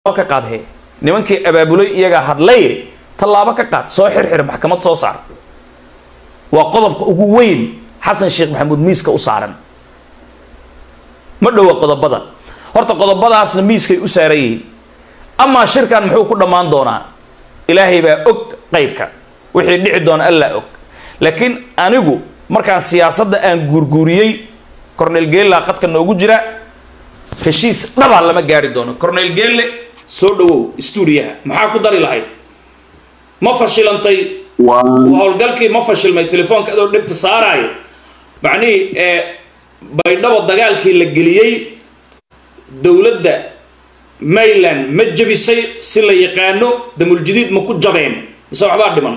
ka qaad he nimankii abaabulay iyagaa hadlay tallaabo ka qaad soo xirxir maxkamad soo saar waa qodobka ugu weyn xasan sheekh maxamuud miiska u saaran ma dhowa qodobada horta qodobadaasna miiskay u saaran yihiin amaa shirkan muxuu ku dhammaan doonaa ilaahay baa og qeybka wixii dhici doona allaa og laakiin anigu markaan siyaasadda aan guurguuriyey cornel geella qadka noogu jira heshiis dhabaa lama gaari doono cornel geelle soo dhawow stuudiyaha maxaa ku dari lahayd ma fashilantay howlgalkii ma fashilmay telefoonka adoo dhegta saaraayo macnihii ee baydhabo dagaalkii la geliyey dowladda mayland ma jebisay si la yaqaano damuljadiid ma ku jabeen mise waxbaa dhiman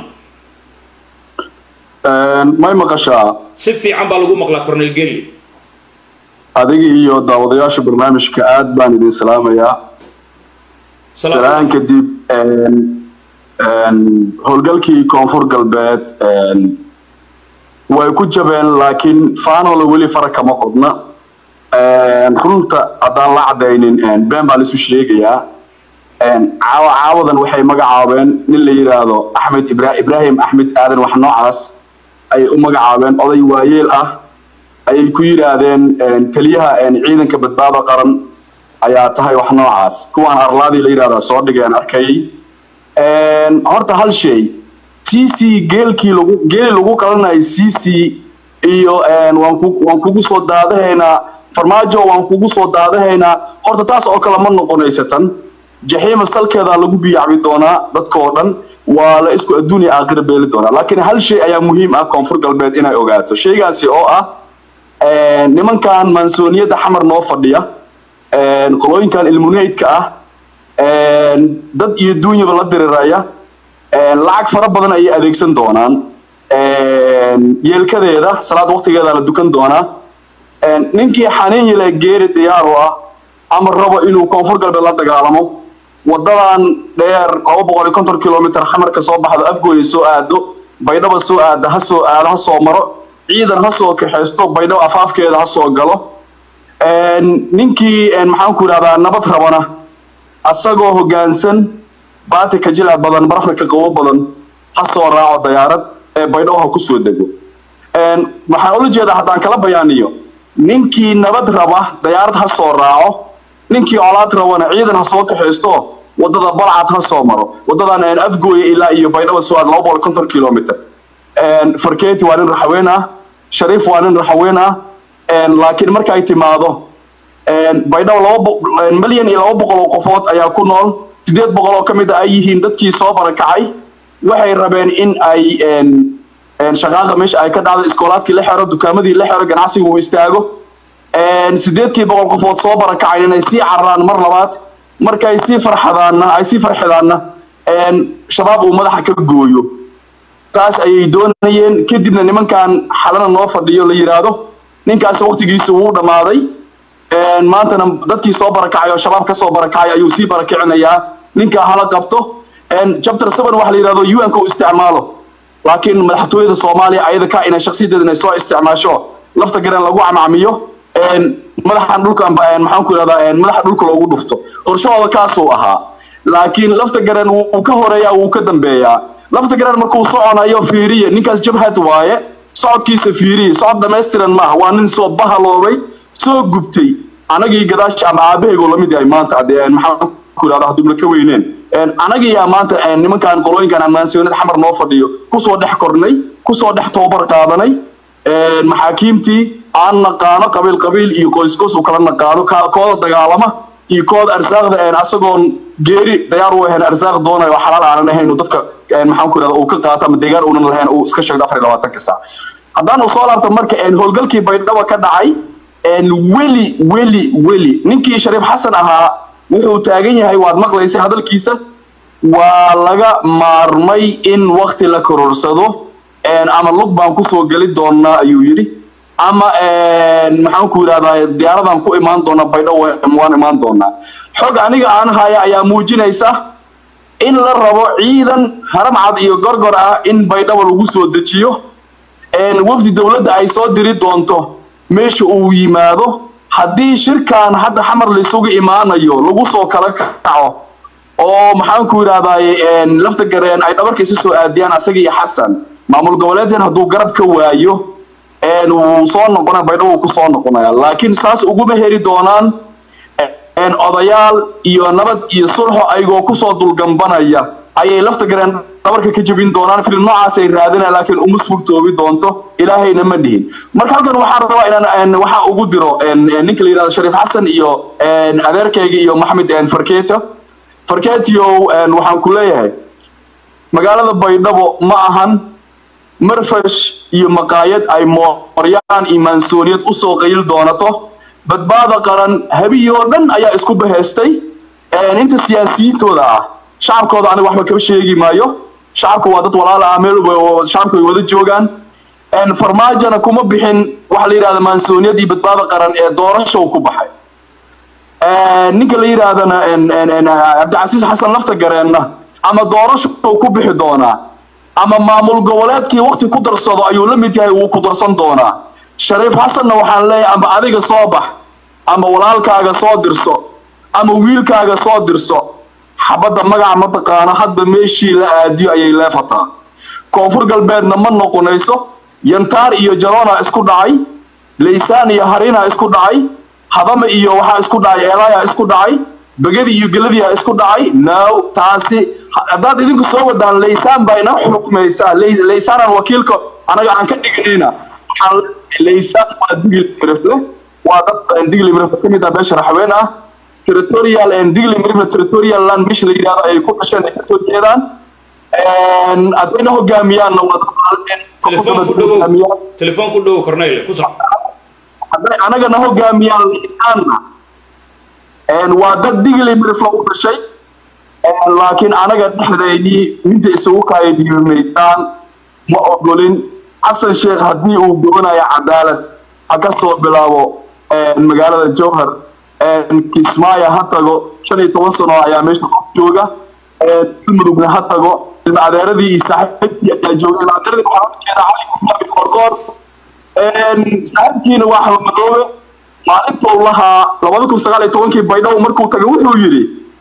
may maqashaa si fiican baa lagu maqlaa cornel gelli adiga iyo daawadayaasha barnaamijka aad baan idin salaamayaa salaan kadib howlgalkii koonfur galbeed way ku jabeen laakiin faanola weli fara kama qodna runta haddaan la cadaynin been baa laisu sheegayaa caawa caawadan waxay magacaabeen nin la yidhaahdo axmed ibra ibraahim axmed aadan wax noocaas ayay u magacaabeen oday waayeel ah ayay ku yidhaahdeen taliyaha ciidanka badbaado qaran ayaa tahay wax noocaas kuwaan arlaadii la yidhahdaa soo dhigeen arkayay horta hal shay c c geelkii lagu geeli lagu qalanayay c c iyo waan ku waan kugu soo daadahaynaa farmaajo waan kugu soo daadahaynaa horta taas oo kale ma noqonaysatan jaxiima salkeedaa lagu biyacbi doonaa dadkoo dhan waa la isku adduuniya aakhira beeli doonaa laakiin hal shay ayaa muhiim ah koonfur galbeed inay ogaato shaygaasi oo ah nimankan mansooniyadda xamar noo fadhiya qolooyinkan ilmuneydka ah dad iyo duunyaba la diriraya lacag fara badan ayay adeegsan doonaan yeelkadeeda salaad waqtigeeda la dukan doonaa ninkii xaniin yile geeri diyaar u ah ama rabo inuu koonfur galbeed la dagaalamo wadadan dheer laba boqol iyo konton kilomitr xamarka soo baxdo afgooya soo aado baydhaba soo aada ha soo aado ha soo maro ciidan ha soo kaxaysto baydhabo afaafkeeda ha soo galo ninkii maxaan ku idhahdaa nabad rabana asagoo hoggaansan baati ka jilac badan barafka ka qabo badan ha soo raaco dayaarad ee baydhabo ha ku soo dego waxaan ula jeedaa haddaan kala bayaaniyo ninkii nabad raba dayaarad ha soo raaco ninkii colaad rabana ciidan ha soo kaxaysto wadada balcad ha soo maro wadadan afgooya ilaa iyo baydhabo soo aad laba boqol konton kilomitr farketi waa nin raxaween ah shariif waa nin raxaween ah laakiin markay timaado baydhabo laba milyan iyo laba boqol oo qofood ayaa ku nool sideed boqol oo ka mid a ay yihiin dadkii soo barakacay waxay rabeen in ay shaqaaqa meesha ay ka dhacdo iskoolaadkii la xero dukaamadii la xero ganacsiga uu istaago sideedkii boqol qofood soo barakacay inay sii cararaan mar labaad markay sii farxadaanna ay sii farxidaanna shabaab uu madaxa ka gooyo taas ayay doonayeen kadibna nimankan xalana noo fadhiyo la yidhaahdo ninkaas waqtigiisa wuu dhammaaday maantana dadkii soo barakacay oo shabaab kasoo barakacay ayuu sii barakicinayaa ninkaa hala qabto chapter seven waxa la yidhahdo un ka u isticmaalo laakiin madaxtooyada soomaaliya ayada ka inay shaksiyadeeda inay soo isticmaasho lafta garan lagu camcamiyo madaxan dhulka maxaan ku idhahdaa madaxa dhulka loogu dhufto qorshahooda kaasuu ahaa laakiin lafta garan wuu ka horeeyaa wuu ka dambeeyaa lafta garan markuu soconayo fiiriye ninkaas jabhad waaye socodkiisa fiiriye socod dhammaystiran maaha waa nin soo bahaloobay soo gubtay anagii gadaash ama aabahaygoo lamid yahay maanta adee maxaan ku idhahdaa hadduu ka weyneen anagiyaa maanta nimankan qolooyinkan ammaansiyoonada xamar noo fadhiyo kusoo dhex kornay kusoo dhex tababar qaadanay maxaakiimtii aan naqaano qabiil qabiil iyo qoysqoys u kala naqaano kooda dagaalama iyo kooda arsaaqda asagoon geeri dayaar u ahayn arsaaq doonayo oo xalaal aanan ahayn dadka maxaan ku idhahda uu ka qaato ama deegaan uunan lahayn uu iska sheegdo afar iyo labaatanka saac haddaan u soo laabto marka howlgalkii baydhaba ka dhacay weli weli weli ninkii shariif xasan ahaa wuxuu taagan yahay waad maqlaysay hadalkiisa waa laga maarmay in wakti la kororsado ama lug baan kusoo geli doonaa ayuu yidhi ama maxaan ku yidhahdaa diyaaradan ku imaan doona baydho waan imaan doonaa xog aniga aan haya ayaa muujinaysa in la rabo ciidan haramcad iyo gorgor ah in baydhabo lagu soo dejiyo wafdi dowladda ay soo diri doonto meesha uu yimaado haddii shirkan hadda xamar laysugu imaanayo lagu soo kala kaco oo maxaan ku yidhahdaay lafta gareen ay dhabarka isu soo aadiyaan asaga iyo xasan maamul goboleedkan hadduu garab ka waayo wuu soo noqonaya baydhabo wuu ku soo noqonaya laakiin saas uguma heli doonaan odayaal iyo nabad iyo sulxo ayagoo kusoo dulgambanaya ayay lafta gareen dhabarka ka jebin doonaan filim noocaasay raadinaya laakiin uma suurtoobi doonto ilaahayna ma dhihin marka halkan waxaan rabaa inaan waxaa ugu diro ninka la yidhahdo shariif xasan iyo adeerkayga iyo maxmed farketo farketio waxaan ku leeyahay magaalada baydhabo ma ahan marfash iyo maqaayad ay mooryaan iyo maansooniyad usoo qayl doonato badbaada qaran habiyi oo dhan ayaa isku bahaystay inta siyaasiyiintooda ah shacabkooda aniga waxba kaba sheegi maayo shacabka waa dad walaala ah meel shacabka way wada joogaan farmaajona kuma bixin waxa la yidhahda maansooniyad iyo badbaada qaran ee doorashow ku baxay ninka la yidhaahdana cabdicasiis xasan lafta gareenna ama doorashow ku bixi doonaa ama maamul goboleedkii wakti ku darsado ayuu la mid yahay wuu ku darsan doonaa shariif xasanna waxaan leeyahay ama adiga soo bax ama walaalkaaga soo dirso ama wiilkaaga soo dirso xabadda magaca mataqaana hadba meeshii la aadiyo ayay leefataa koonfur galbeedna ma noqonayso yantaar iyo jarona isku dhacay laysaan iyo harina isku dhacay hadama iyo waxaa isku dhacay eelayaa isku dhacay begadi iyo geladiyaa isku dhacay now taasi haddaad idinku soo wadaan laysaan baa ina xukmaysaa laysaanaan wakiilka anaga aan ka dhiganayna laysaan waa digli mirifle waa dad digli mirifle ka mid ah beesha raxween ah territorial digli mirifle territorial land meesha la yidhahdo ay ku dhasheen ay kasoo jeedaan haddayna hogaamiyaanna waa telefoon ku dhowo cornel ku soc hadday anagana hogaamiyaan laysaanna waa dad digli mirifle u dhashay laakiin anaga dhexdeydii minta isugu kaaya dhiibimaysaan ma ogolin xasan sheekh haddii uu gobanayo cadaalad ha ka soo bilaabo magaalada jowhar kismaayo ha tago shan iyo toban sano ayaa meesha qof jooga galmudugna ha tago ilma adeeradii iyo saaxiibkii ayaa jooga ilma adeeradii waxaa ujeeda cali guraabi qorqoor saaxiibkiina waa xamadoobe maalinta uu lahaa labada kun sagaal iyo tobankii baydhabo markuu tagay wuxuu yidhi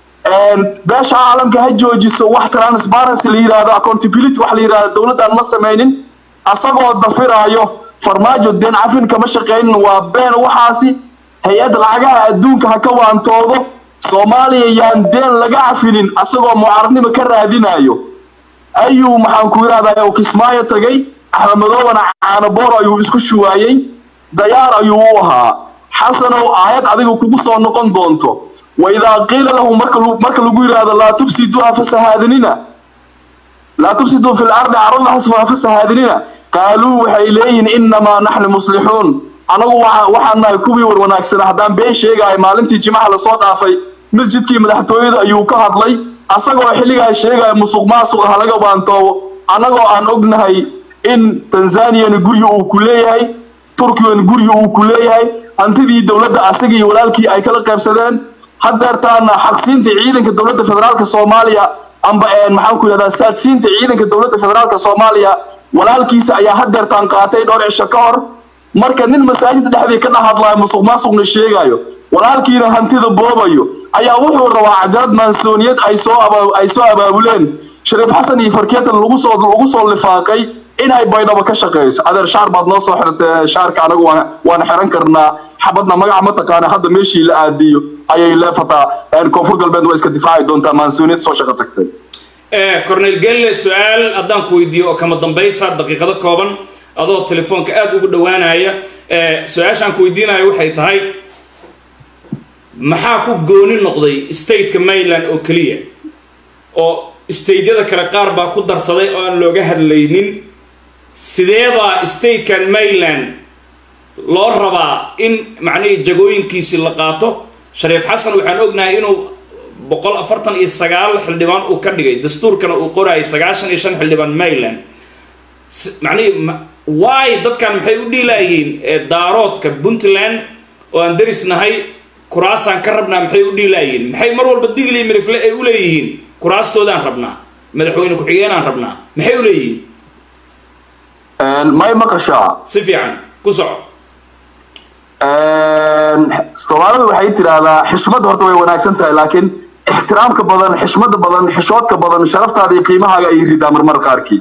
beesha caalamka ha joojiso wax transparency la yidhaahdo accountability wax la yidhahdo dowladdan ma samaynin asagoo dafiraayo farmaajo deen cafin kama shaqaynin waa been waxaasi hay-ad lacagaha adduunka ha ka waantoodo soomaaliya yaan deen laga cafinin asagoo mucaaradnimo ka raadinayo ayuu maxaan ku yidhahdaa kismaayo tagay axmamadoobana caanaboor ayuu isku shuwaayey dayaar ayuu u ahaa xasanow aayad adiga kugu soo noqon doonto waidaa qiila lahu marka marka lagu yidhaahdo laa tufsiduuha fasahaadinina laa tufsiduu fi lardi carada hasfaha fasahaadinina qaaluu waxay leeyihiin innamaa naxnu muslixuun anagu waxaan nahay kuwii war wanaagsana haddaan been sheegahay maalintii jimaca lasoo dhaafay masjidkii madaxtooyada ayuu ka hadlay asagoo xilligaa sheegaya musuq maasuq ah laga baantoobo annagoo aan ognahay in tanzaniyana guryi uu ku leeyahay turkiyana guryi uu ku leeyahay hantidii dowladda asaga iyo walaalkii ay kala qaybsadeen haddeertaana xaqsiinta ciidanka dowladda federaalka soomaaliya amba maxaan ku yidhahdaa saadsiinta ciidanka dowladda federaalka soomaaliya walaalkiisa ayaa haddeertaan qaatay dhowr cisho ka hor marka nin masaajid dhexdii ka dhex hadlaayo musuq maasuqna sheegayo walaalkiina hantida boobayo ayaa wuxuu rabaa cajalad maansooniyad ay soo ay soo abaabuleen shariif xasan iyo farkeetan lagu soo lagu soo lifaaqay inay baydhabo ka shaqeyso adeer shaar baad noo soo xirtay shaarka anagu waan waan xiran karnaa xabadna magaca ma taqaana hadda meeshii la aadiyo ayay leefataa koonfur galbeed waa iska difaaci doontaa maansuuniyad soo shaqo tagtay cornel gelle su-aal haddaan ku weydiiyo oo kama dambaysa daqiiqado kooban adoo telefoonka aada ugu dhowaanaya su-aashaan ku weydiinayo waxay tahay maxaa ku gooni noqday stateka maryland oo keliya oo stateyada kale qaar baa ku darsaday oo aan looga hadlaynin sideebaa statekan maryland loo rabaa in macnihii jagooyinkiisii la qaato shariif xasan waxaan ognahay inuu boqol afartan iyo sagaal xildhibaan uu ka dhigay dastuurkana uu qorayay sagaashan iyo shan xildhibaan maryland macnihii waay dadkan maxay u dhiilaayihiin daaroodka puntland oo aan darisnahay kuraasaan ka rabnaa maxay u dhiilaayihiin maxay mar walba digli mirifle ay u leeyihiin kuraastoodaan rabnaa madaxweyne ku-xigeenaan rabnaa maxay u leeyihiin may maqashaa si fiican ku soco soomaalidu waxay tidhaahdaa xishmad horta way wanaagsan tahay laakiin ixtiraamka badan xishmada badan xishoodka badan sharaftaada iyo qiimahaaga ay ridaa marmar qaarkii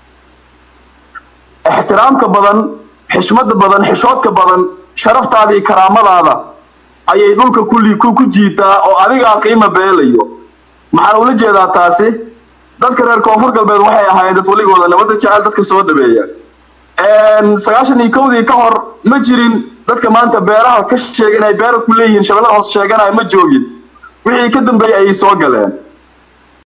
ixtiraamka badan xishmada badan xishoodka badan sharaftaada iyo karaamadaada ayay dhulka kulli ku ku jiitaa oo adigaa qiima beelayo maxaan ula jeedaa taasi dadka reer koonfur galbeed waxay ahaayeen dad weligooda nabadda jecel dadka soo dhabeeya sagaashan iyo kowdii ka hor ma jirin dadka maanta beeraha ka sheega inay beera ku leeyihiin shabeellada hoos sheeganaya ma joogin wixii ka dambeeyey ayay soo galeen